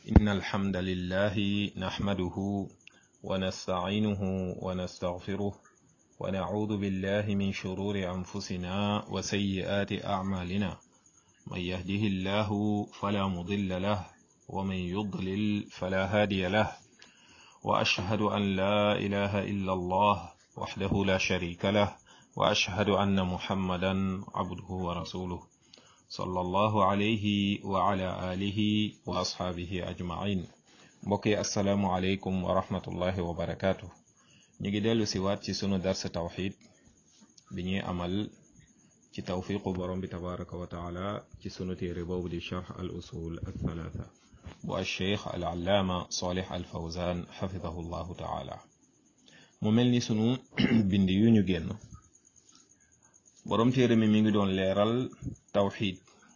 إن الحمد لله نحمده ونستعينه ونستغفره ونعوذ بالله من شرور أنفسنا وسيئات أعمالنا من يهده الله فلا مضل له ومن يضلل فلا هادي له وأشهد أن لا إله إلا الله وحده لا شريك له وأشهد أن محمدا عبده ورسوله صلى الله عليه وعلى آله وأصحابه أجمعين mbokki asalaamualeykum wa rahmatullahi wa barakaatu ñu ngi dellu si waat ci sunu darsa tawxid bi ñuy amal ci tawfiqu borom bi tabaraka wa taala ci sunu téere boobu di charx al usul al thalatha bu alcheikh al allaama salih al fawzan xafidahu llahu taala mu mel ni sunu bind yu ñu génn borom téere mi mi ngi doon leeral tawxid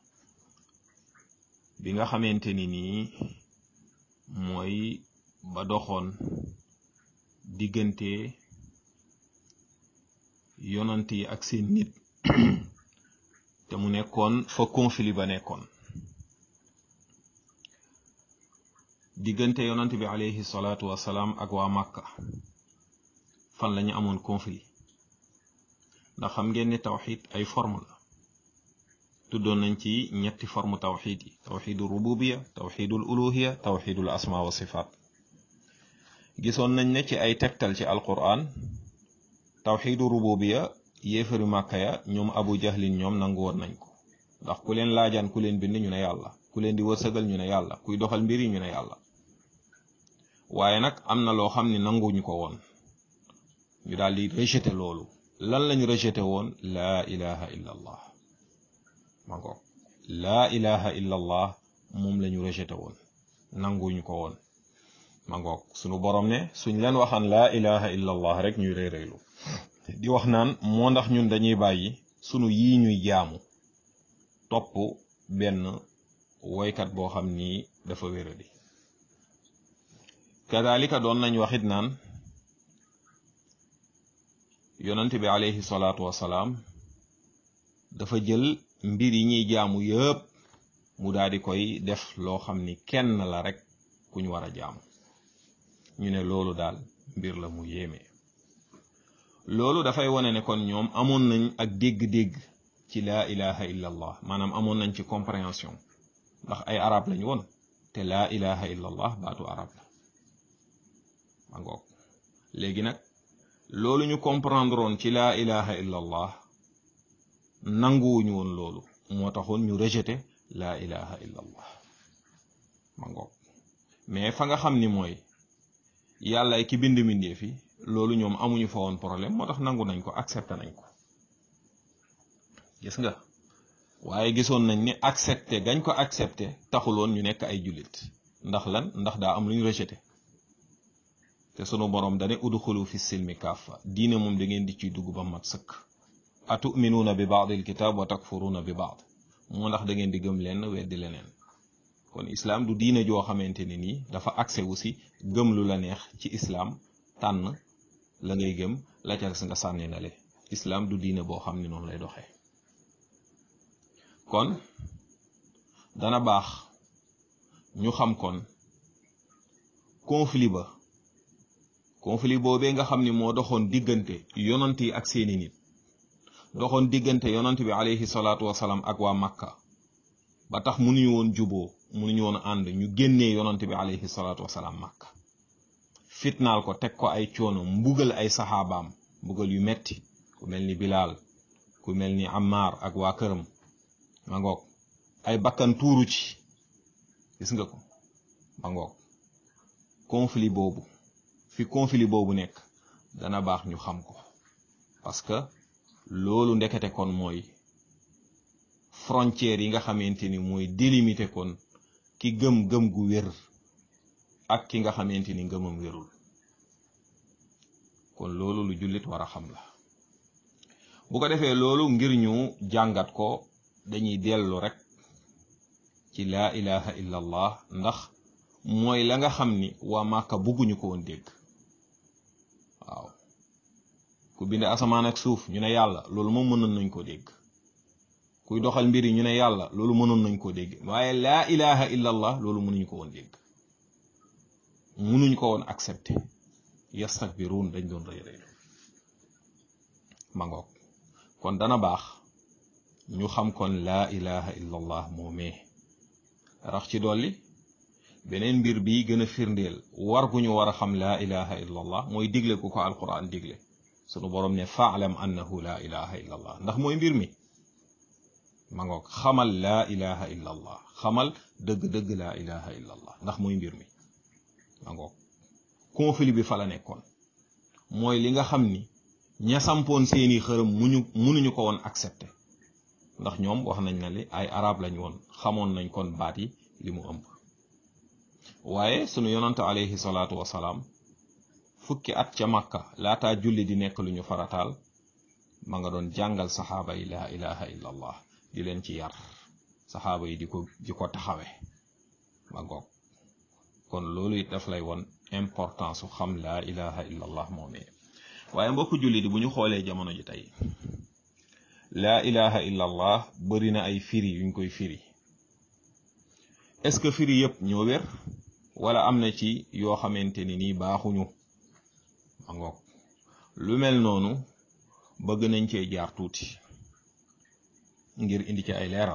bi nga xamante ni nii mooy ba doxoon diggante yonant yi ak seen nit te mu nekkoon fa conflit ba nekkoon diggante yonant bi alayhi salaatu wasalaam ak waa Makka fan lañu amoon conflit ndax xam ngeen ne tawxid ay forme la tuddoon nañ ci ñetti forme tawxid yi tawxidul rububiya tawxidul uluhiya tawxidul asma wa sifaat gisoon nañ ne ci ay tegtal ci alquran tawxidu rububiya yéefari màkka ya ñoom abu jahlin ñoom nangu woon nañ ko ndax ku leen laajaan ku leen bind ñu ne yàlla ku leen di wërsëgal ñu ne yàlla kuy doxal mbir yi ñu ne yàlla waaye nag am na loo xam ne nanguñu ko woon ñu daal di rejeté loolu lan lañu rejeté woon laa ilaha illa allah ma ngoog laa ilaha illa allah moom la ñu rejeté woon nanguñu ko woon ma ngoog sunu borom ne suñ leen waxaan laa ilaha illa allah rek ñuy réeréylu di wax naan moo ndax ñun dañuy bàyyi sunu yii ñuy jaamu topp benn woykat boo xam ni dafa wéradi kadalika doon nañ waxit naan yonent bi alayhi salaatu wasalaam dafa jël mbir yi ñuy jaamu yëpp mu daal di koy def loo xam ni kenn la rek kuñ war a jaamu ñu ne loolu daal mbir la mu yéeme loolu dafay wane ne kon ñoom amoon nañ ak dégg-dégg ci laa ilaha illa allah maanaam amoon nañ ci compréhension ndax ay arab lañu woon te laa ilaha illa allah baatu arab la ma ngoog léegi nag loolu ñu comprendre woon ci laa ilaha illa allah nanguwuñu woon loolu moo taxoon ñu rejeté laa ilaha illa allah ma ngoog mais fa nga xam ni mooy yàlla ki bind mbindee fi loolu ñoom amuñu fa woon problème moo tax nangu nañ ko accepté nañ ko gis nga waaye gisoon nañ ni accepté gañ ko accepté taxuloon ñu nekk ay jullit ndax lan ndax daa am lu ñu rejeté te sunu borom dane udxulu fi silmi kaafa diine moom da ngeen di ciy dugg ba mat sëkk atuminuuna bi baadil kitaab wa takfuruuna bi baad moo ndax da ngeen di gëm lenn weddi leneen kon islaam du diine joo xamante ni nii dafa accès wu si gëm lu la neex ci islaam tànn la ngay gëm la ca nga sànni na le islaam du diine boo xam ni noonu lay doxee kon dana baax ñu xam kon conflit ba conflit boobee nga xam ni moo doxoon diggante yonant yi ak seeni nit doxoon diggante yonant bi alayhi salaatu wasalaam ak waa Makka ba tax mënuñu woon juboo mënuñu woon ànd ñu génnee yonant bi alayhi salaatu wasalaam Makka fitnaal ko teg ko ay coono mbugal ay saxaabaam mbugal yu metti ku mel ni Bilaal ku mel ni Ammar ak waa këram ma ngoog ay bakkan tuuru ci gis nga ko ma ngoog conflit boobu fi conflit boobu nekk dana baax ñu xam ko parce que loolu ndekete kon mooy frontière yi nga xamante ni mooy délimité kon ki gëm-gëm gu wér ak ki nga xamante ni ngëmam wérul kon loolu lu jullit war a xam la bu ko defee loolu ngir ñu jàngat ko dañuy dellu rek ci laa ilaha illa allah ndax mooy la nga xam ni waa Màkka bugguñu ko woon dégg waaw ku bind asamaan ak suuf ñu ne yàlla loolu moom mënoon nañ ko dégg kuy doxal mbir yi ñu ne yàlla loolu mënoon nañ koo dégg waaye laa ilaha illa allah loolu mënuñu ko woon dégg munuñ ko woon accepter yastakbiruun dañ doon rëy rëylu ma ngoog kon dana baax ñu xam kon laa ilaha illa allah moomee rax ci dolli beneen mbir bi gën a firndeel war gu ñu war a xam laa ilaha illa allah mooy digle ku ko alquran digle sunu borom ne faalam annahu laa ilaha illa allah ndax mooy mbir mi ma ngoog xamal laa ilaha illa allah xamal dëgg-dëgg laa ilaha illa allah ndax mooy mbir mi ma ngoog conflit bi fa la nekkoon mooy li nga xam ni ña sampoon seeni xërëm muñu munuñu ko woon accepter ndax ñoom wax nañ na li ay arab lañ woon xamoon nañ kon baat yi li mu ëmb waaye sunu yonante alayhi salaatu wasalaam fukki at ca makka laataa julli di nekk lu ñu farataal ma nga doon jàngal saxaaba yi laa ilaha illa allah di leen ci yar saxaaba yi di ko di ko taxawe ma ngoog kon loolu it daf lay won importance su xam laa ilaha illa allah moomee waaye mbokku julli di bu ñu xoolee jamono ji tey laa ilaha illa allah bëri na ay firi yuñ koy firi est-ce que firi yëpp ñoo wér wala am na ci yoo xamante ni nii baaxuñu ma ngoog lu mel noonu bëgg nañ cee jaar tuuti ngir indi ci ay leeral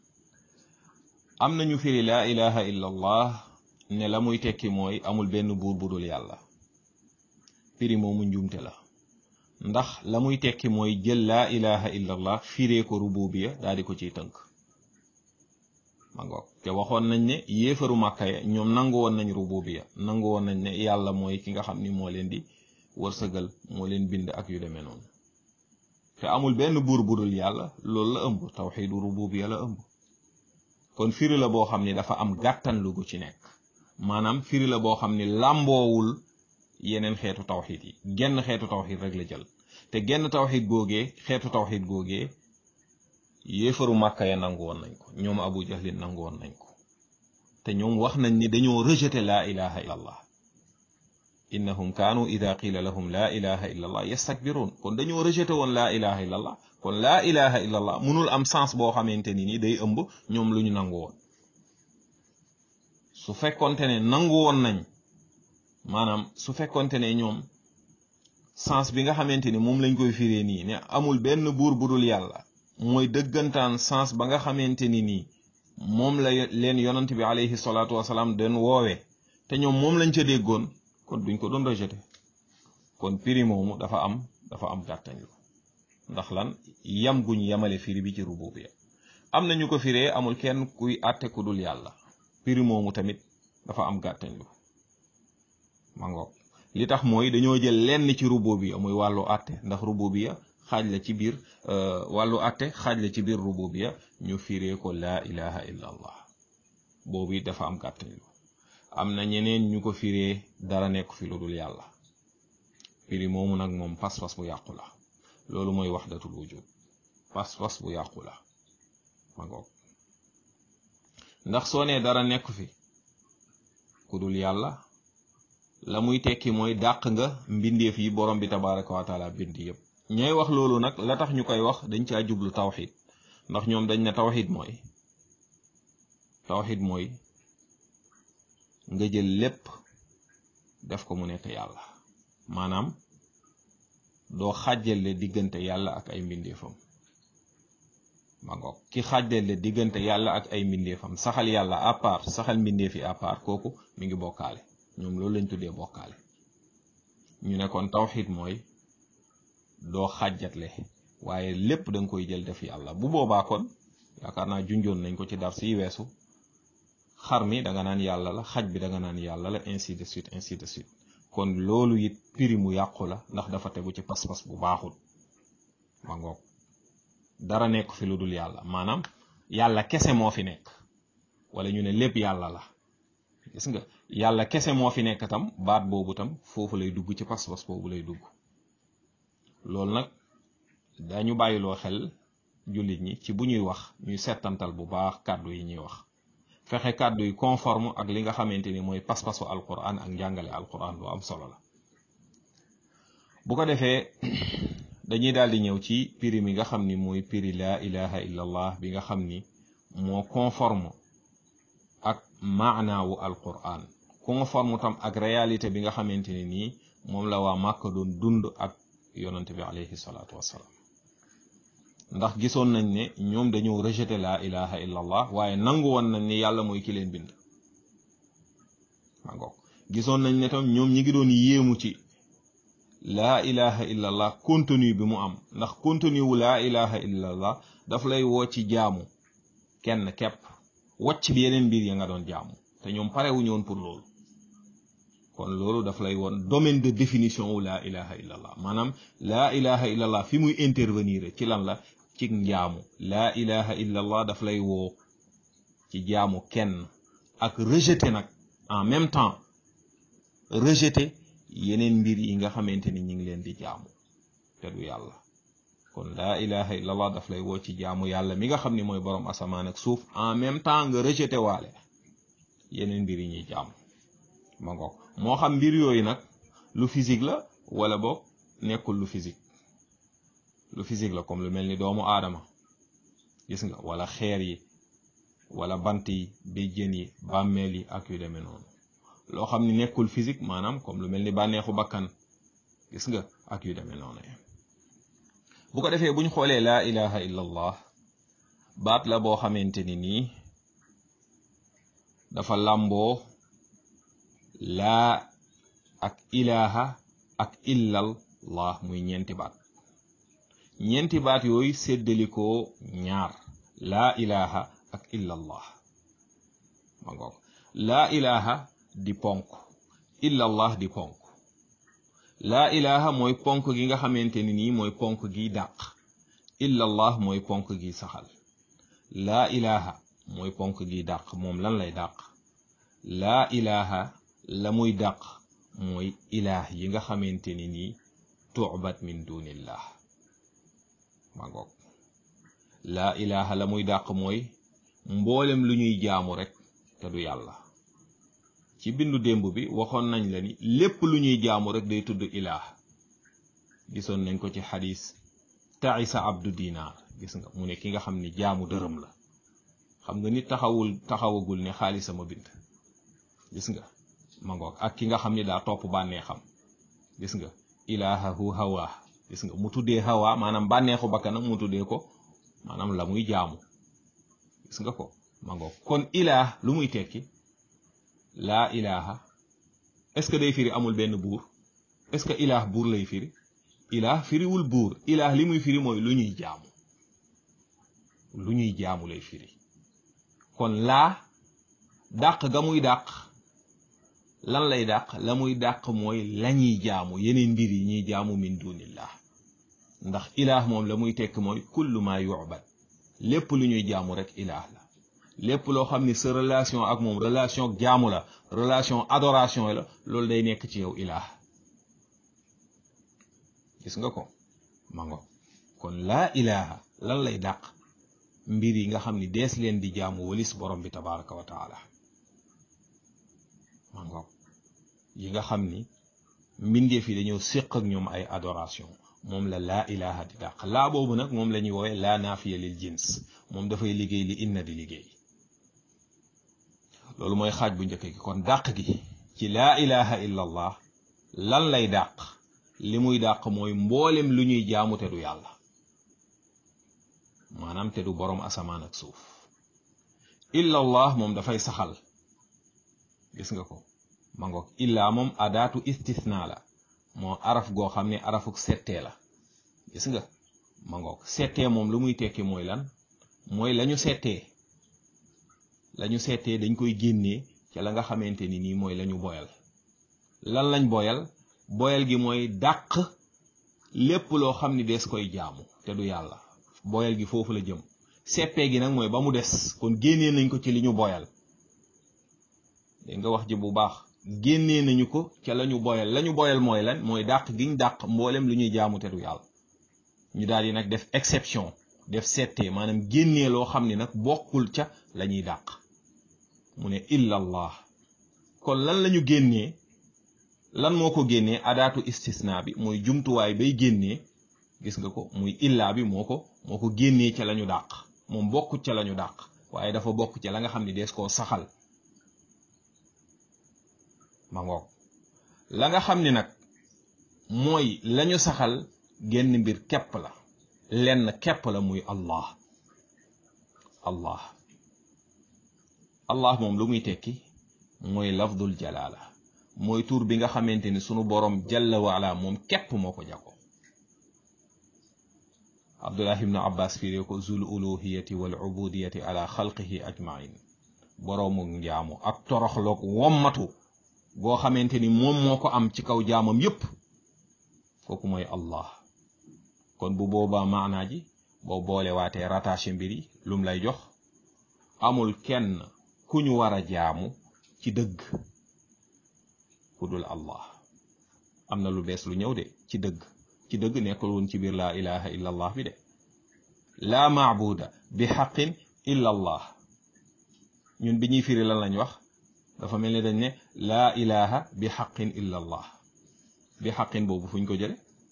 am nañu firi laa ilaha illa allah ne la muy tekki mooy amul benn buur budul yàlla firi moomu njuumte la ndax la muy tekki mooy jël laa ilaha illa allah firee ko rububiya daal di ko ciy tënk ma ngoog te waxoon nañ ne yéefaru màkka ya ñoom nangu woon nañ rububiya nangu woon nañ ne yàlla mooy ki nga xam ni moo leen di wërsëgal moo leen bind ak yu demee noonu te amul benn buur budul yàlla loolu la ëmb tawxiidu rububiya la ëmb kon firi la boo xam ni dafa am gàttan lu gu ci nekk maanaam firi la boo xam ni làmboowul yeneen xeetu tawxiid yi genn xeetu tawxiid rek la jël te genn tawxiid googee xeetu tawxiid googee yéefaru màkka ya nangu woon nañ ko ñoom abu jahlin nangu woon nañ ko te ñoom wax nañ ni dañoo rejeté laa ilaha illa allah innahum kaanu ida qila lahum laa ilaha illa allah yastakbiruun kon dañoo rejeté woon laa ilaha illa allah kon laa ilaha illa allah mënul am sens boo xamante ni ni day ëmb ñoom lu ñu nangu woon su fekkonte ne nangu woon nañ maanaam su fekkonte ne ñoom sens bi nga xamante ni moom lañ koy firee nii ne amul benn buur budul yàlla mooy dëggantaan sens ba nga xamante ni nii moom la leen yonant bi alayhi salaatu wasalaam den woowee te ñoom moom lañ ca déggoon kon duñ ko doon rejeté kon firi moomu dafa am dafa am gàttañ lu ndax lan yam guñ yamale firi bi ci rububiya am na ñu ko firee amul kenn kuy àtte ku dul yàlla firi moomu tamit dafa am gàttañ lu ma ngoog li tax mooy dañoo jël lenn ci rububiya muy wàllu àtte ndax rububiya xaaj la ci biir wàllu àtte xaaj la ci biir rububiya ñu firee ko laa ilaha illa allah boobu it dafa am gàttañ lu am na ñeneen ñu ko firee dara nekk fi lu dul yàlla firi moomu nag moom pas-pas bu yàqu la loolu mooy waxdatul wujud pas-pas bu yàqu la ma ngoog ndax soo nee dara nekk fi ku dul yàlla la muy tekki mooy dàq nga mbindeef yi borom bi tabaraka wa taala bind yépp ñooy wax loolu nag la tax ñu koy wax dañ caa jublu tawxid ndax ñoom dañ ne tawxid mooy tawxid mooy nga jël lépp def ko mu nekk yàlla maanaam doo xàjjale diggante yàlla ak ay mbindeefam ma ngoog ki xàjjale diggante yàlla ak ay mbindeefam saxal yàlla à part saxal mbindeef yi à part kooku mi ngi bokkaale ñoom loolu lañ tuddee bokkaale ñu ne kon tawxid mooy doo xàjjatle waaye lépp da nga koy jël def yàlla bu boobaa kon yaakaar naa junjoon nañ ko ci dar si weesu xar mi da nga naan yàlla la xaj bi da nga naan yàlla la ainsi de suite ainsi de suite kon loolu it piri mu yàqu la ndax dafa tegu ci pas-pas bu baaxul ma ngoog dara nekk fi lu dul yàlla maanaam yàlla kese moo fi nekk wala ñu ne lépp yàlla la gis nga yàlla kese moo fi nekk tam baat boobu tam foofu lay dugg ci pas-pas boobu lay dugg loolu nag dañu bàyyiloo xel jullit ñi ci bu ñuy wax ñuy settantal bu baax kàddu yi ñuy wax fexe kàddu yi conforme ak li nga xamante ni mooy pas-pasu alquran ak njàngale alquran lu am solo la bu ko defee dañuy daal di ñëw ci piri mi nga xam ni mooy piri laa ilaha illa allah bi nga xam ni moo conforme ak maanaawu alquran conforme tam ak réalité bi nga xamante ne nii moom la waa Màkka doon dund ak yonante bi alayhi salaatu wassalaam ndax gisoon nañ ne ñoom dañoo rejeté la ilaha illa allah waaye nangu woon nañ ne yàlla mooy ki leen bind ma ngoog gisoon nañ ne tam ñoom ñi ngi doon yéemu ci laa ilaha illa allah contenu bi mu am ndax contenu wu laa ilaha illa allah daf lay woo ci jaamu kenn kepp wacc bi yeneen mbir ya nga doon jaamu te ñoom parewuñu woon pour loolu kon loolu daf lay woon domaine de définition wu laa ilaha illa allah maanaam laa ilaha illa allah fi muy intervenir ci lan la ci njaamu laa ilaha illa allah daf lay woo ci jaamu kenn ak rejeter nag en même temps rejeter yeneen mbir yi nga xamante ni ñi ngi leen di jaamu te du yàlla kon laa ilaha illa allah daf lay woo ci jaamu yàlla mi nga xam ni mooy borom asamaan ak suuf en même temps nga rejeter waale yeneen mbir yi ñuy jaamu ma ngoog moo xam mbir yooyu nag lu physique la wala boog nekkul lu physique lu physique la comme lu mel ni doomu aadama gis nga wala xeer yi wala bant yi béjjén yi bàmmeel yi ak yu demee noonu loo xam ni nekkul physique maanaam comme lu mel ni bànneexu bakkan gis nga ak yu demee noonu bu ko defee buñ xoolee laa ilaha illa allah baat la boo xamante ni nii dafa làmboo laa ak ilaha ak illallah muy ñeenti baat ñeenti baat yooyu séddalikoo ñaar laa ilaha ak illallah ma ngoog laa ilaha di ponk illallah di ponk laa ilaha mooy ponk gi nga xamante ni nii mooy ponk gi dàq illallah mooy ponk gi saxal laa ilaha mooy ponk gi dàq moom lan lay dàq laa ilaha la muy dàq mooy ilaah yi nga xamante ni nii tuubat min dunillah ma ngoog laa ilaha la muy dàq mooy mboolem lu ñuy jaamu rek te du yàlla ci bindu démb bi waxoon nañ la ni lépp lu ñuy jaamu rek day tudd ilaah gisoon nañ ko ci xadis taisa abdu dinaar gis nga mu ne ki nga xam ni jaamu dërëm la xam nga nit taxawul taxawagul ne xaalisama bind gis nga ma ngoog ak ki nga xam ni daa topp bànnee xam gis nga ilaahahu hawa gis nga mu tuddee hawa maanaam bànneexu bakkanam mu tuddee ko maanaam la muy jaamu gis nga ko ma ngoog kon ilaah lu muy tekki laa ilaha est-ce que day firi amul benn buur est-ce que ilaah buur lay firi ilaah firiwul buur ilaah li muy firi mooy lu ñuy jaamu lu ñuy jaamu lay firi kon laa dàq ga muy dàq lan lay dàq la muy dàq mooy lañuy jaamu yeneen mbir yi ñuy jaamu min dunillah ndax ilaah moom la muy tekk mooy kullu ma yu'bad lépp lu ñuy jaamu rek ilaah la lépp loo xam ni sa relation ak moom relation jaamu la relation adoration la loolu day nekk ci yow ilaah gis nga ko mango kon laa ilaha lan lay dàq mbir yi nga xam ni dees leen di jaamu walis borom bi tabaraka wa taala mango yi nga xam ni mbindeef yi dañoo séq ak ñoom ay adoration moom la laa ilaha di dàq laa boobu nag moom la ñuy woowee laa naafiya lil jins moom dafay liggéey li inna di liggéey loolu mooy xaaj bu njëkk gi kon dàq gi ci laa ilaha illa allah lan lay dàq li muy dàq mooy mboolem lu ñuy jaamu te du yàlla maanaam te du boroom asamaan ak suuf illa allah moom dafay saxal gis nga ko ma ngoog illa moom adaatu istisna la moo araf goo xam ne arafuk settee la gis nga ma ngoog settee moom lu muy tekki mooy lan mooy lañu settee lañu settee dañ koy génnee ca la nga xamante ni nii mooy lañu boyal lan lañ boyal boyal gi mooy dàq lépp loo xam ni des koy jaamu te du yàlla boyal gi foofu la jëm seppee gi nag mooy ba mu des kon génnee nañ ko ci li ñu boyal dégg nga wax ji bu baax génnee nañu ko ca lañu boyal lañu boyal mooy lan mooy dàq giñ dàq mboolem lu ñuy jaamu te du yàlla ñu daal di nag def exception def settee maanaam génnee loo xam ni nag bokkul ca la ñuy dàq mu ne illa allah kon lan lañu génnee lan moo ko génnee adaatu istisna bi mooy jumtuwaay bay génnee gis nga ko muy illa bi moo ko moo ko génnee ca lañu dàq moom bokkut ca lañu dàq waaye dafa bokk ca la nga xam ni dees koo saxal ma ngoog la nga xam ni nag mooy lañu saxal genn mbir képp la lenn képp la muy allah allah allah moom lu muy tekki mooy lafdul jalaala mooy tur bi nga xamante ni sunu borom jalla waala moom képp moo ko jago abdullah ibnu abbas firee ko zul uluhiyati wal ubudiyati ala xalqihi ajmain boroomu njaamu ak toroxloog wommatu goo xamante ni moom moo ko am ci kaw jaamam yépp kooku mooy allah kon bu boobaa maanaa ji boo boole waatee rattaché mbir yi lum lay jox amul kenn ku ñu war a jaamu ci dëgg ku dul allah am na lu bees lu ñëw de ci dëgg ci dëgg nekkul woon ci biir laa ilaha illa allah bi de laa maabuda bi xaqin illa allah ñun bi ñuy firi lan lañ wax dafa mel ni dañ ne laa ilaha bi xaqin illa allah bi xaqin boobu fuñ ko jële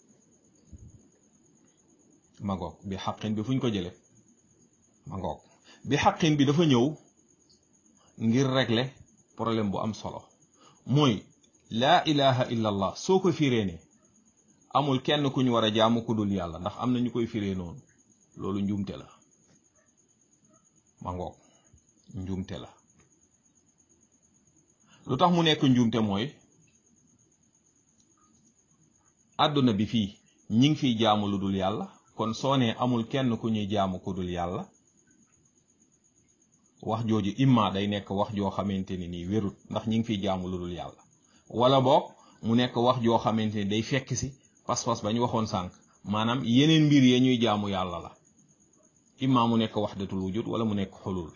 magoog bi xaqin bi fuñ ko jële magoog bi xaqin bi dafa ñëw ngir régler problème bu am solo mooy laa ilaha illa allah soo ko firee ne amul kenn ku ñu war a jaamu ku dul yàlla ndax am na ñu koy firee noonu loolu njuumte la magoog njuumte la lu tax mu nekk njuumte mooy àdduna bi fii ñi ngi fiy jaamu lu dul yàlla kon soo nee amul kenn ku ñuy jaamu ku dul yàlla wax jooju imma day nekk wax joo xamante ni nii wérut ndax ñi ngi fiy jaamu lu dul yàlla wala boog mu nekk wax joo xamante ni day fekk si pas-pas ba ñu waxoon sànq maanaam yeneen mbir ya ñuy jaamu yàlla la imma mu nekk wahdatul wujud wala mu nekk xulul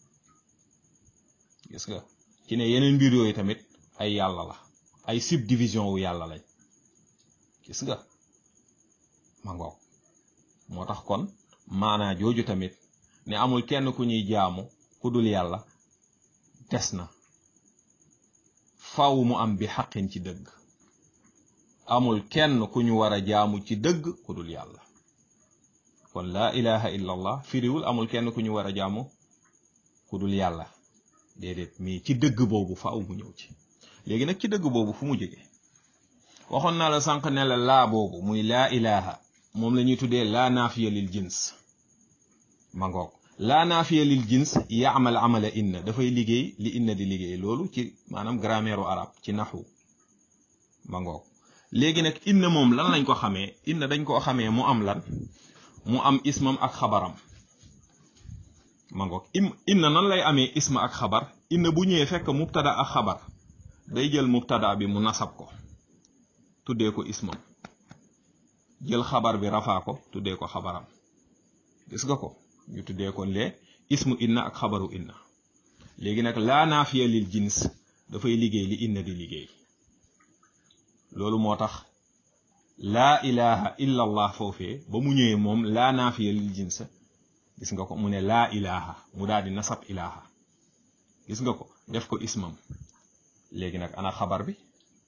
gis nga ci ne yeneen mbir yooyu tamit ay yàlla la ay subdivision wu yàlla lañ gis nga ma ngoog moo tax kon maanaa jooju tamit ne amul kenn ku ñuy jaamu ku dul yàlla des na faw mu am bi xaqin ci dëgg amul kenn ku ñu war a jaamu ci dëgg ku dul yàlla kon laa ilaha illa allah firiwul amul kenn ku ñu war a jaamu ku dul yàlla déedéet mais ci dëgg boobu faaw mu ñëw ci léegi nag ci dëgg boobu fu mu jóge waxoon naa la sànq ne la laa boobu muy laa ilaha moom la ñuy tuddee laa naafiya lil jins ma ngoog laa naafiya lil jins yaamal amala inna dafay liggéey li inna di liggéey loolu ci maanaam grammaire u arab ci naxu ma ngoog léegi nag inna moom lan lañ ko xamee inna dañ koo xamee mu am lan mu am ismam ak xabaram ma ngoog im inna nan lay amee isma ak xabar inna bu ñëwee fekk mubtada ak xabar day jël mubtada bi mu nasab ko tuddee ko ismam jël xabar bi rafaa ko tuddee ko xabaram gis nga ko ñu tuddee ko lee ismu inna ak xabaru inna léegi nag laa naafiya lil jins dafay liggéey li inna di liggéey loolu moo tax laa ilaha illa allah foofee ba mu ñëwee moom laa naafiya lil jins gis nga ko mu ne laa ilaha mu daal di nasab ilaha gis nga ko def ko ismam léegi nag ana xabar bi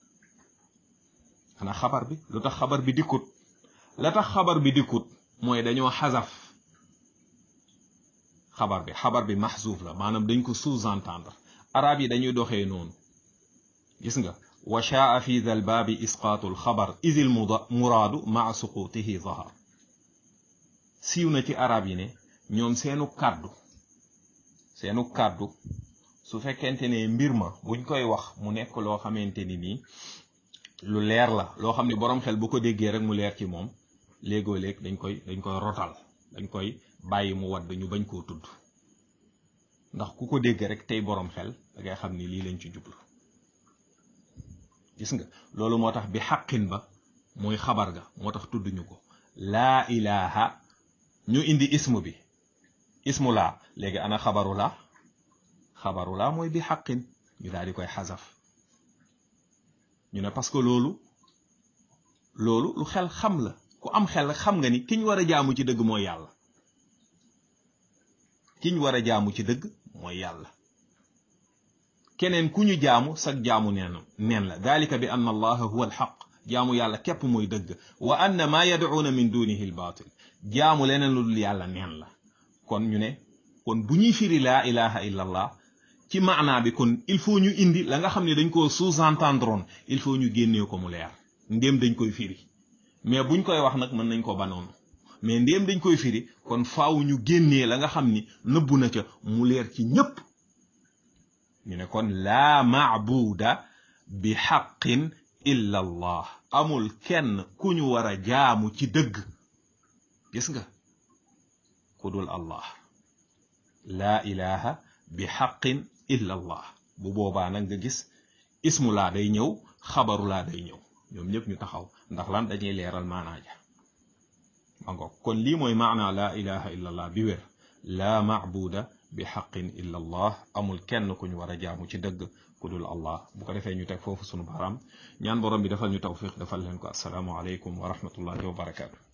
ana xabar bi lu tax xabar bi dikkut la tax xabar bi dikkut mooy dañoo xasaf xabar bi xabar bi maxzuuf la maanaam dañ ko sous-entendre arab yi dañuy doxee noonu gis nga wa shaa fi dal baabi isqaatu alxabar idil muraadu maa suqutihi zahar siiw na ci arab yi ne ñoom seenu kàddu seenu kàddu su fekkente ne mbir ma buñ koy wax mu nekk loo xamante ni nii lu leer la loo xam ne boroom xel bu ko déggee rek mu leer ci moom léegoo léeg dañ koy dañ koy rotal dañ koy bàyyi mu wadd ñu bañ koo tudd ndax ku ko dégg rek tey boroom xel da ngay xam ni lii lañ ci jublu gis nga loolu moo tax bi xaqin ba mooy xabar ga moo tax tudduñu ko laa ilaha ñu indi ismu bi ismu laa léegi ana xabaru laa xabaru laa mooy bi xaqin ñu daal di koy xasaf ñu ne parce que loolu loolu lu xel xam la ku am xel xam nga ni kiñ war a jaamu ci dëgg mooy yàlla kiñ war a jaamu ci dëgg mooy yàlla keneen ku ñu jaamu sag jaamu neen neen la dalika bi anna allaha huwa alxaq jaamu yàlla képp mooy dëgg wa anna ma yad'una min dunihi albaatil jaamu leneen lu dul yàlla neen la kon ñu ne kon bu ñuy firi laa ilaha illa allah ci maanaa bi kon il faut ñu indi la nga xam ne dañ koo sous-entendroon il faut ñu génnee ko mu leer ndéem dañ koy firi mais buñ koy wax nag mën nañ ko banoonu mais ndéem dañ koy firi kon faaw ñu génnee la nga xam ni nëbbu na ca mu leer ci ñépp ñu ne kon laa maabuda bi xaqin illa allah amul kenn ku ñu war a jaamu ci dëgg gis nga ku dul allah laa ilaha bi xaqin illa allah bu boobaa nag nga gis ismu laa day ñëw xabaru laa day ñëw ñoom ñëpp ñu taxaw ndax lan dañuy leeral maanaa ja ma ngoog kon lii mooy maanaa laa ilaha illa allah bi wér laa maabuda bi xaqin illa allah amul kenn ku ñu war a jaamu ci dëgg ku dul allah bu ko defee ñu teg foofu sunu baaraam ñaan borom bi defal ñu tawfiq defal leen ko assalaamu aleykum wa rahmatullahi wa barakaatu